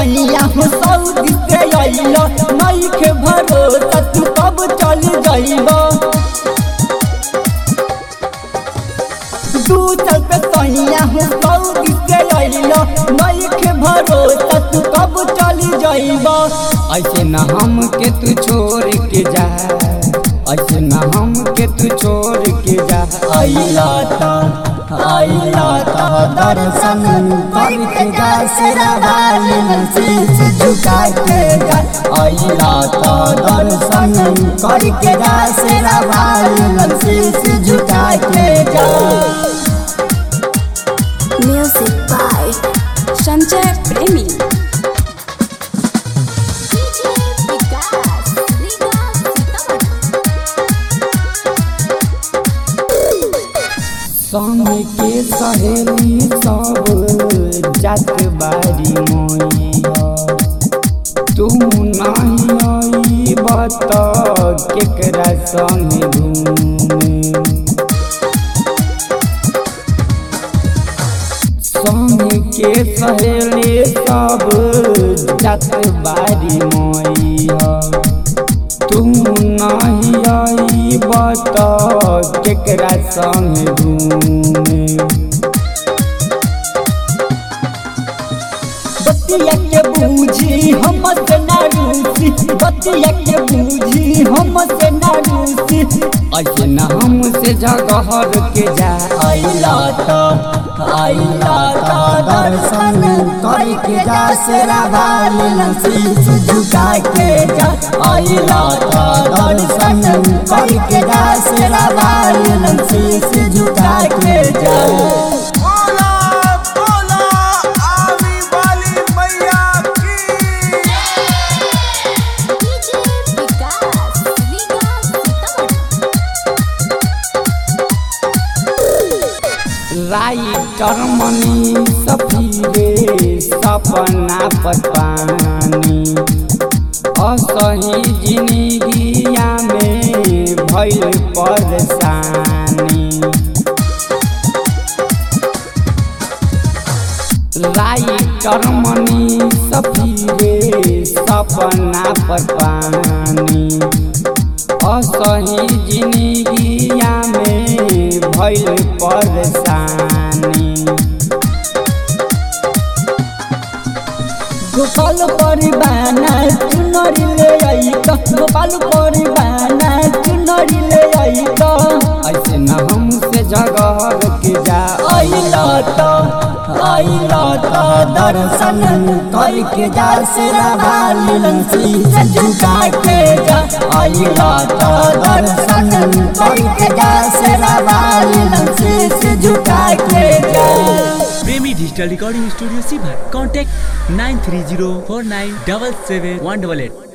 सैया हो सऊदी से अइलो नइखे भरोसा तू कब चल जाइबो दू चल पे सैया हो सऊदी से अइलो नइखे भरोसा तू कब चल जाइबो ऐसे न हम के तू छोड़ के जा ऐसे न हम के तू छोड़ के जा अइला ता अइला ता दर्शन करके जा सिरा वाली शीश झुका के जा अइला ता दर्शन करके जा सिरा वाली शीश झुका के जा Music by Sanjay Premi. DJ Vikas, Liga Sitaman. संग के सहेली सब जात बारी मोइया तू नहीं आई बत केकरा संग घूमे संग के सहेली सब जात बारी मोइया तू नहीं आई बत केकरा संग घूमे बतिया के बूझी हम से ना रूसी बतिया के बूझी हम से ना रूसी ऐसे न हमसे जगहर के जा अइला ता अइला ता दर्शन करके जा सिरा वाली शीश झुका के जा अइला ता दर्शन करके जा सिरा वाली शीश झुका के जा बोला बोला आमी वाली मैया की DJ Vikas, Liga Sitaman. Writer Mani सफीरे सपना पतानी असही जिंदगिया में भइल परेशानी राइटर मनी सफीरे सपना पतानी असही जिंदगिया में भइल परेशानी गोपाल परिवाना चुनरी ले आई गोपाल परिवाना चुनरी ले आई ऐसे न हमसे जगह के जा अइला ता अइला ता दर्शन करके जा सिरा वाली शीश झुका के जा अइला ता दर्शन करके जा सिरा वाली शीश झुका के जा प्रेमी डिजिटल रिकॉर्डिंग स्टूडियो सीभर contact nine three zero four nine double seven one double at